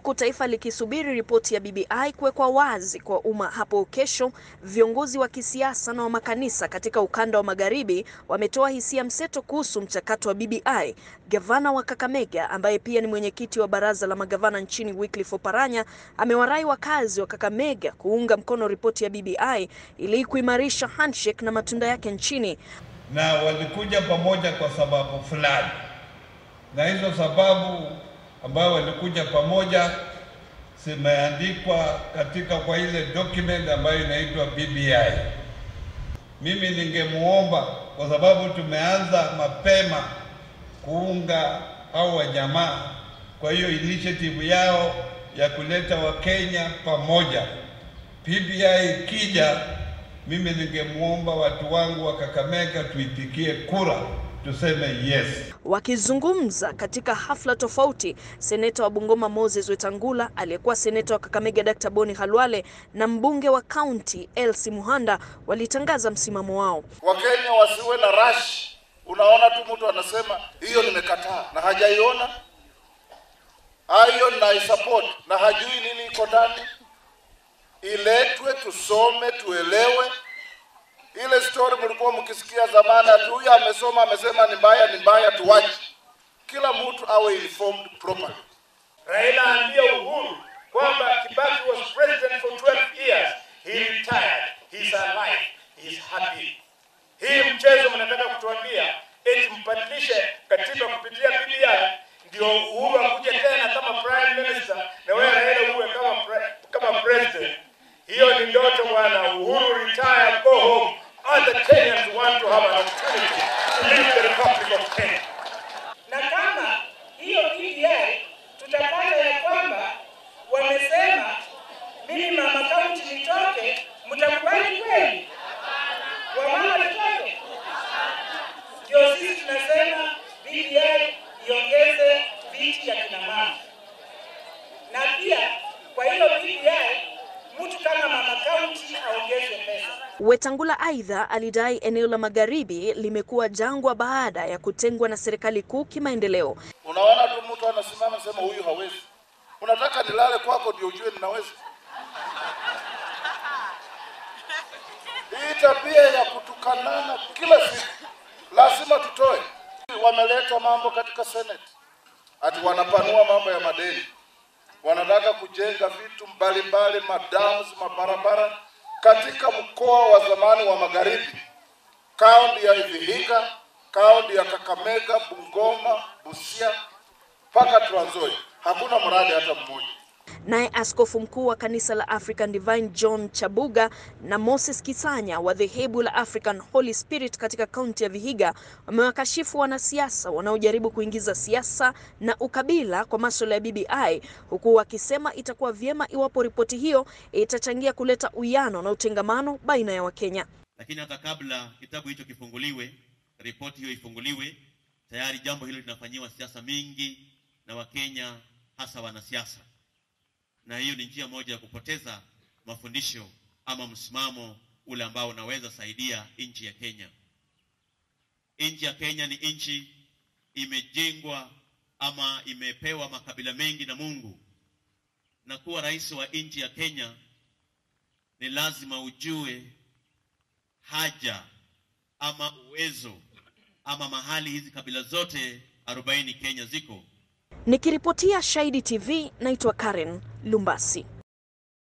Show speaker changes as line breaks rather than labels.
Huku taifa likisubiri ripoti ya BBI kuwekwa wazi kwa umma hapo kesho, viongozi wa kisiasa na wa makanisa katika ukanda wa magharibi wametoa hisia mseto kuhusu mchakato wa BBI. Gavana wa Kakamega ambaye pia ni mwenyekiti wa baraza la magavana nchini Wycliffe Oparanya amewarai wakazi wa Kakamega kuunga mkono ripoti ya BBI ili kuimarisha handshake na matunda yake nchini.
Na walikuja pamoja kwa sababu fulani, na hizo sababu ambayo walikuja pamoja zimeandikwa katika kwa ile document ambayo inaitwa BBI. Mimi ningemuomba kwa sababu tumeanza mapema kuunga au wajamaa kwa hiyo initiative yao ya kuleta Wakenya pamoja. BBI ikija, mimi ningemuomba watu wangu wa Kakamega tuipigie kura tuseme yes.
Wakizungumza katika hafla tofauti, seneta wa Bungoma Moses Wetangula, aliyekuwa seneta wa Kakamega Dr. Boni Halwale na mbunge wa kaunti Elsie Muhanda walitangaza msimamo wao.
Wakenya wasiwe na rush. Unaona tu mtu anasema hiyo nimekataa na hajaiona, hiyo naisupport na hajui nini iko ndani. Iletwe tusome, tuelewe ile story mlikuwa mkisikia zamani, ati huyu amesoma amesema ni mbaya, ni mbaya, tuwache. Kila mtu awe informed properly.
Raila ambia Uhuru kwamba Kibaki was president for 12 years, he retired, he's alive, he's happy. Hii mchezo mnataka kutuambia eti mbadilishe katiba kupitia BBI ndio Uhuru akuje tena kama prime minister na wewe Raila uwe kama pre, kama president. Hiyo ni ndoto bwana. Uhuru retire, go home. Other Kenyans want to have an opportunity to lead the Republic of Kenya.
Na kama hiyo BBI tutapata ya kwamba wamesema mimi mama kaunti nitoke, mtakubali kweli? Wamama tutoke? Ndio sisi tunasema BBI iongeze viti ya kina mama, na pia kwa hiyo BBI mtu kama mama kaunti aongezwe pesa.
Wetangula aidha alidai eneo la magharibi limekuwa jangwa baada ya kutengwa na serikali kuu kimaendeleo.
Unaona tu mtu anasimama sema huyu hawezi. Unataka nilale kwako ndio ujue ninaweza? Hii tabia ya kutukanana kila siku lazima tutoe. Wameleta mambo katika Senate ati wanapanua mambo ya madeni, wanataka kujenga vitu mbalimbali, madams, mabarabara katika mkoa wa zamani wa magharibi, kaunti ya Vihiga, kaunti ya Kakamega, Bungoma, Busia mpaka Trans Nzoia, hakuna mradi hata mmoja.
Naye askofu mkuu wa kanisa la African Divine John Chabuga na Moses Kisanya wa dhehebu la African Holy Spirit katika kaunti ya Vihiga wamewakashifu wanasiasa wanaojaribu kuingiza siasa na ukabila kwa masuala ya BBI, huku wakisema itakuwa vyema iwapo ripoti hiyo itachangia kuleta uwiano na utengamano baina ya Wakenya.
Lakini hata kabla kitabu hicho kifunguliwe, ripoti hiyo ifunguliwe, tayari jambo hilo linafanyiwa siasa mingi na Wakenya, hasa wanasiasa na hiyo ni njia moja ya kupoteza mafundisho ama msimamo ule ambao unaweza saidia nchi ya Kenya. Nchi ya Kenya ni nchi imejengwa ama imepewa makabila mengi na Mungu, na kuwa rais wa nchi ya Kenya ni lazima ujue haja ama uwezo ama mahali hizi kabila zote 40 Kenya ziko.
Nikiripotia Shahidi TV, naitwa Karen Lumbasi.